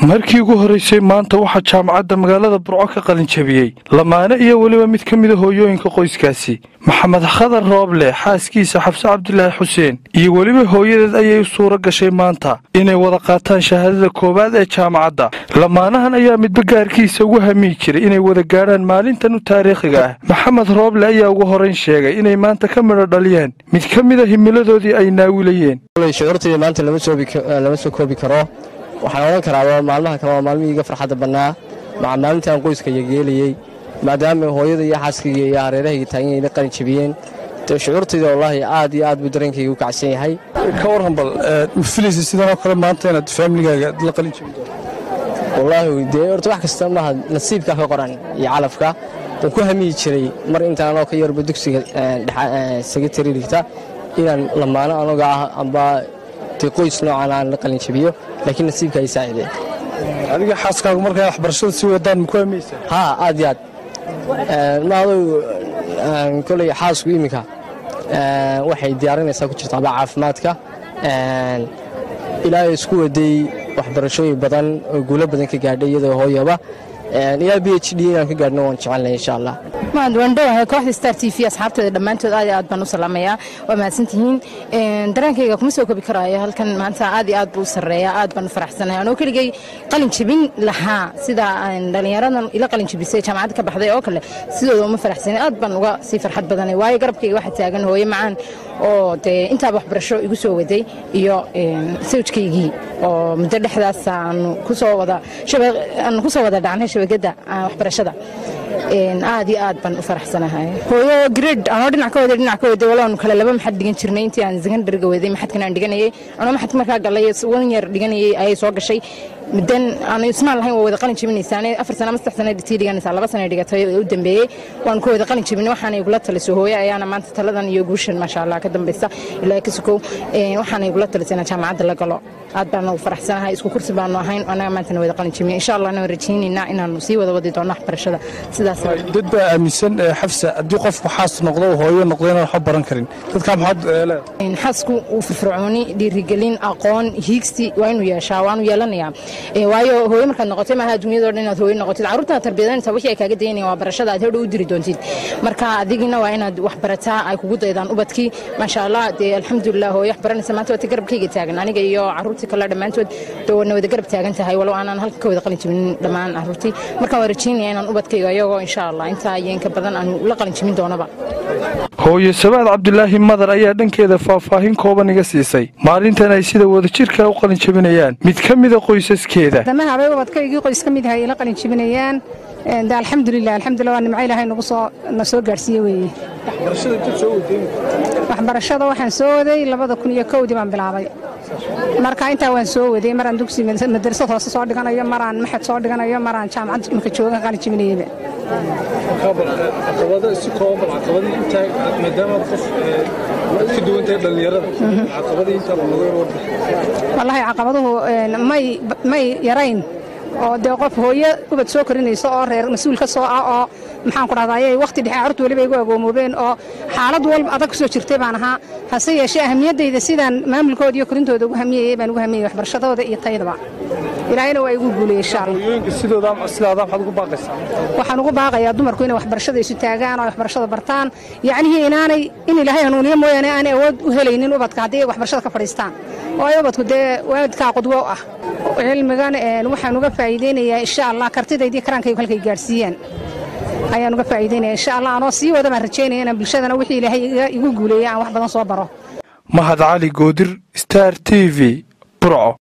markii ugu horraysay maanta waxaa jaamacadda magaalada burco ka qalin jabiyey lamaane iyo weliba mid ka mida hooyooyinka qoyskaasi maxamed khadar rooble xaaskiisa xabse cabdilaahi xuseen iyo weliba hooyadeed ayay u suuro gashay maanta inay wada qaataan shahaadada koowaad ee jaamacadda lamaanahan ayaa midba gaarkiisa ugu hamiyi jiray inay wada gaadhaan maalintan u taariikhiga ah maxamed rooble ayaa ugu horayn sheegay inay maanta ka midho dhaliyeen mid ka mida himiladoodii ay naawilayeen shucuurtayda maanta lama soo koobi karo waxaan odhan karaa maalmaha kale waa maalmihii iga farxadda bannaa maca maalintaan qoyska yageelayey maadaama hooyada iyo xaaskayga iyo hareerahayga taagan la qalin jabiyeen dee shucuurtayda wallaahi aad iyo aad buu dareenkayga u kacsan yahay ka warran bal ma filaysa sidanoo kale maanta inaad faamiligaaga la qalin jabi doonto wallaahi dee horta wax kasta maaha nasiibka ka qoran iyo calafka waan ku hamiyi jiray mar intaan anoo ka yarba dugsiga sekretari dhigta inaan lamaano anaga ah amba dee qoys noocan aan la qalin jabiyo laakiin nasiibka ay saacideen adiga xaaskaagu markaa waxbarashada sii wadaan ma ku hamaysaa haa aad iyo aad maadow koley xaasku iminka waxay diyaarinaysaa ku jirta aba caafimaadka ilaa isku waday waxbarashooyin badan oo guulo badan ka gaadhay iyadoo hooyaba ilaa b h d inaan ka gaadhno waan jecelnay insha allah waandhowahay kooxda star t v asxaabteeda dhammaantood aad aad baan u salaamayaa waa mahadsantihiin dareenkayga kuma soo kobi karaayo halkan maanta aad iyo aad buu u sarreeyaa aad baan u faraxsanahay anoo keligay qalin jabin lahaa sida dhallinyaradan ila qalin jabisay jaamacadda ka baxday oo kale sidooda uma faraxsanin aad baan uga sii farxad badanay waayo garabkayga waxaa taagan hooyo macaan oo dee intaaba waxbarasho igu soo waday iyo sawjkaygii oo muddo dhexdaas aanu kusoo wada aanu kusoo wada dhacnay shabakadda waxbarashada aad iyo aad baan u faraxsanahay hooyo gred anoo dhinac ka waday dhinac ka waday walaanu kale laba maxad dhigan jirnay intii aan secondariga waday maxadkan aan dhiganayay anoo maxadka markaa galay wan yar dhiganayay ayay soo gashay muddan aanu ismaan lahayn waa wada qalin jabinaysaa afar sana ama saddex sana tii dhiganaysaa laba sana dhigatay u dambeeyey waan ku wada qalin jabinay waxaana igula taliso hooyo ayaana maanta taladan iyo guushan maasha allah ka dambaysa ilaa ka sukow waxaana igula talisay inaan jaamacadda la galo aad baan ugu faraxsanahay isku kursi baanu ahayn anaga maantana wada qalin jabinay insha allah anaan rajaynaynaa inaanu sii wada wadi doono waxbarashada sidaas dad baa aaminsan xafsa haddii qofku xaas noqdo hooyo noqdo inaan waxba baran karin dadkaa maxaad leedahay xaasku uu firfircooni dhiirigelin aqoon hiigsi waa inuu yeeshaa waanu yeelanayaa waayo hooyo markaad noqotay maaha adduunyadoo dhan inaad hooyo noqotid carruurtaad tarbiyadanaysa wixii ay kaaga dayanayaan waa barashada aad hodhow u diri doontid marka adigina waa inaad wax barataa ay kugu daydaan ubadkii maasha allah dee alxamdulilah hooyo wax baranaysa maanta waata garabkayga taagan aniga iyo carruurtii kale dhammaantood dee wana wada garab taagan tahay walow aanaan halka ka wada qalin jibinin dhammaan carruurtii markaan waa rajaynaya inaan ubadkayga iyagoo insha allah intaa iyo inka badan aanu la qalin jibin doonaba hooyo sabaad cabdilaahi madar ayaa dhankeeda faahfaahin kooban iga siisay maalintan ay sida wadajirka u qalin jabinayaan mid ka mida qoysaskeeda damahabay ubadkaygii qoys ka mid ahay ila qalin jabinayaan de alxamdulilah alxamdulillah waa nimco ilaahay nagu soo na soo gaarsiiye weeye waxbarashada waxaan soo waday labada kun iyo kowdii baan bilaabay marka intaa waan soo waday maraan dugsi madrasad hoose soo dhiganayo maraan maxad soo dhiganayo maraan jaamacad imika joogan qalin jabinayaba si kooban caqabadii intaa maadaama qof ka duwantahay dhallinyarada caqabadii intaa laga warda wallaahi caqabaduhu may may yarayn oo dee qof hooyo ubad soo korinayso oo reer mas-uul ka soo ah oo maxaan ku dhahdaa ayay wakhti dhexe carruurta weliba igu agoomoobeen oo xaalad walba adag ku soo jirtay baan ahaa hase yeeshee ahamiyaddayda sidaan maamulkooda iyo korintooda ugu hamiyayay baan ugu hamiyayay waxbarashadooda iyo taydaba ilaahayna waa igu guuliyey insha allah hooyooyinka sidooda sidaada maxaad ugu baaqaysaa waxaan ugu baaqayaa dumarku inay waxbarashada isu taagaan oo waxbarashada bartaan yacnihii inaanay in ilaahay hanuuniyo mooyaane aanay awood u helaynin ubadka haddii ay waxbarashada ka fadhiistaan oo ay ubadku dee waalidkaa qudwo ah cilmigan waxaan uga faa'iideynayaa insha allah kartidaydii karaankaygu halkay gaadhsiiyaan ayaan uga faa'iideynaya insha allah anoo sii wada baan rajaynaya inaan bulshadana wixii ilaahay igu guuleeyay aan wax badan soo baro mahad cali goodir star t v burco